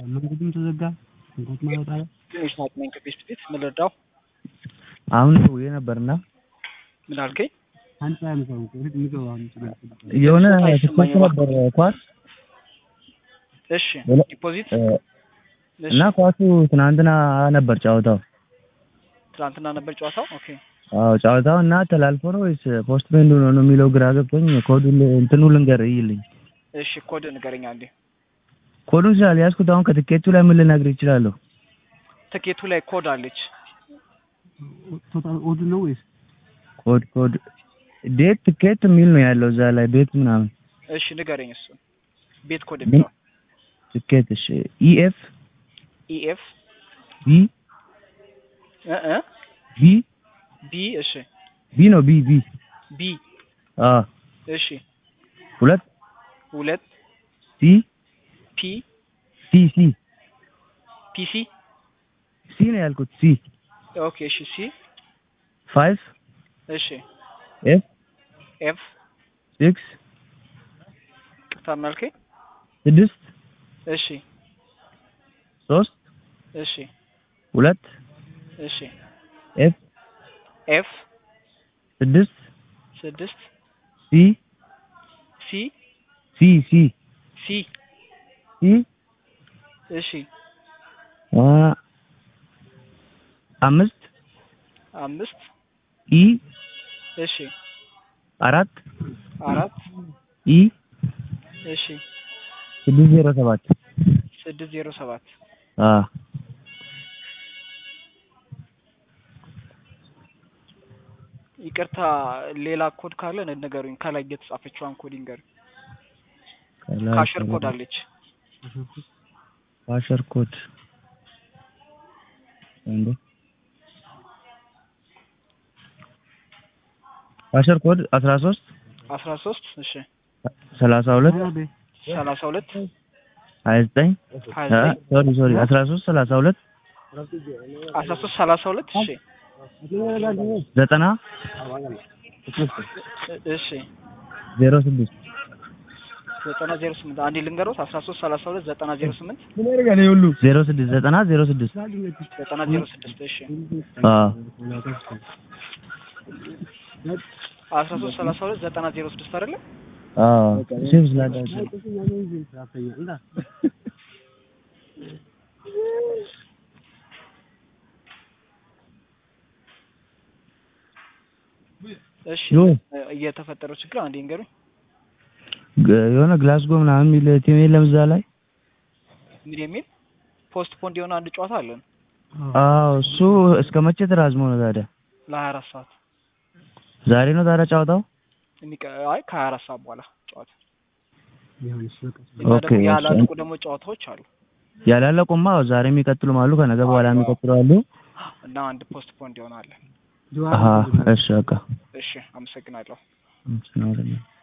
መንገዱም ተዘጋ። እንኳን ማወጣ ትንሽ ታጥመኝ ከፌስት ፊት ምን ልርዳው? አሁን ደውዬ ነበርና ምን አልከኝ? አንተ ያምሰው እህት የሚገባ የሆነ ጾታ አይሰማኝም ትኬት ነበር ኳስ እሺ ሌላ- ዲፖዚት እ፣ እሺ እና ኳሱ ትናንትና ነበር ጨዋታው። ትናንትና ነበር ጨዋታው። ኦኬ አዎ ጨዋታው እና ተላልፎ ነው ወይስ ፖስት ፔንድ ነው ነው የሚለው ግራ ገብቶኝ ኮዱን እንትኑ ልንገር ይልኝ እሺ ኮድ ንገረኝ አንዴ። ኮዱን ስላልያዝኩት አሁን ከትኬቱ ላይ ምን ልነግር ይችላለሁ? ትኬቱ ላይ ኮድ አለች። ቶታል ኦድ ነው ወይስ ኮድ ኮድ ዴት ትኬት የሚል ነው ያለው እዛ ላይ ቤት ምናምን እሺ ንገረኝ እሱ ቤት ኮድ የሚለው ትኬት እሺ ኢኤፍ ኢኤፍ ቢ እ እ ቢ ቢ እሺ ቢ ነው ቢ ቢ ቢ አ እሺ ሁለት ሁለት ሲ ፒ ሲ ሲ ፒሲ ሲ ነው ያልኩት ሲ ኦኬ እሺ ሲ ፋይቭ እሺ ኤፍ ኤፍ ሲክስ ቅርታ መልከኝ ስድስት እሺ ሶስት እሺ ሁለት እሺ ኤፍ ኤፍ ስድስት ስድስት ሲ ሲ ሲ ሲ ሲ ሲ እሺ አ አምስት አምስት ኢ እሺ አራት አራት ኢ እሺ ስድስት ዜሮ ሰባት ስድስት ዜሮ ሰባት አ ይቅርታ ሌላ ኮድ ካለ ንገሩኝ። ከላይ የተጻፈችዋን ኮድ ይንገሩኝ። ካሸር ኮድ አለች። ካሸር ኮድ እንዴ ካሸር ኮድ አስራ ሶስት አስራ ሶስት እሺ ሰላሳ ሁለት ሰላሳ ሁለት ሀያ ዘጠኝ ሀያ ዘጠኝ ሶሪ ሶሪ አስራ ሶስት ሰላሳ ሁለት አስራ ሶስት ሰላሳ ሁለት እሺ ዘጠና እ- እሺ ዜሮ ስድስት ዘጠና ዜሮ ስምንት አንዴ ልንገሮት አስራ ሶስት ሰላሳ ሁለት ዘጠና ዜሮ ስምንት ዜሮ ስድስት ዘጠና ዜሮ ስድስት ዘጠና ዜሮ ስድስት እሺ አዎ አስራ ሶስት ሰላሳ ሁለት ዘጠና ዜሮ ስድስት አይደለ? አዎ ሴቭ ስላደረገ እሺ ዮ እ፣ እየተፈጠረው ችግር አንዴ ንገሩኝ። ግ- የሆነ ግላስጎ ምናምን የሚል ቲም የለም እዛ ላይ ምን የሚል ፖስት ፖንድ የሆነ አንድ ጨዋታ አለን አዎ እሱ እስከ መቼ ተራዝሞ ነው ታዲያ ለሀያ አራት ሰዓት ዛሬ ነው ታዲያ ጨዋታው የሚቀ አይ ከሀያ አራት ሰዓት በኋላ ጨዋታ ቢሆንስ በቃ እና ኦኬ፣ ደግሞ እሺ። ያላለቁ ደግሞ ጨዋታዎች አሉ ያላለቁማ ዛሬ የሚቀጥሉም አሉ ከነገ በኋላ አዎ። የሚቀጥሉ አሉ እና አንድ ፖስት ፖንድ የሆነ አለ። አሀ እሺ በቃ እሺ አመሰግናለሁ። እንትን ነው አይደለም።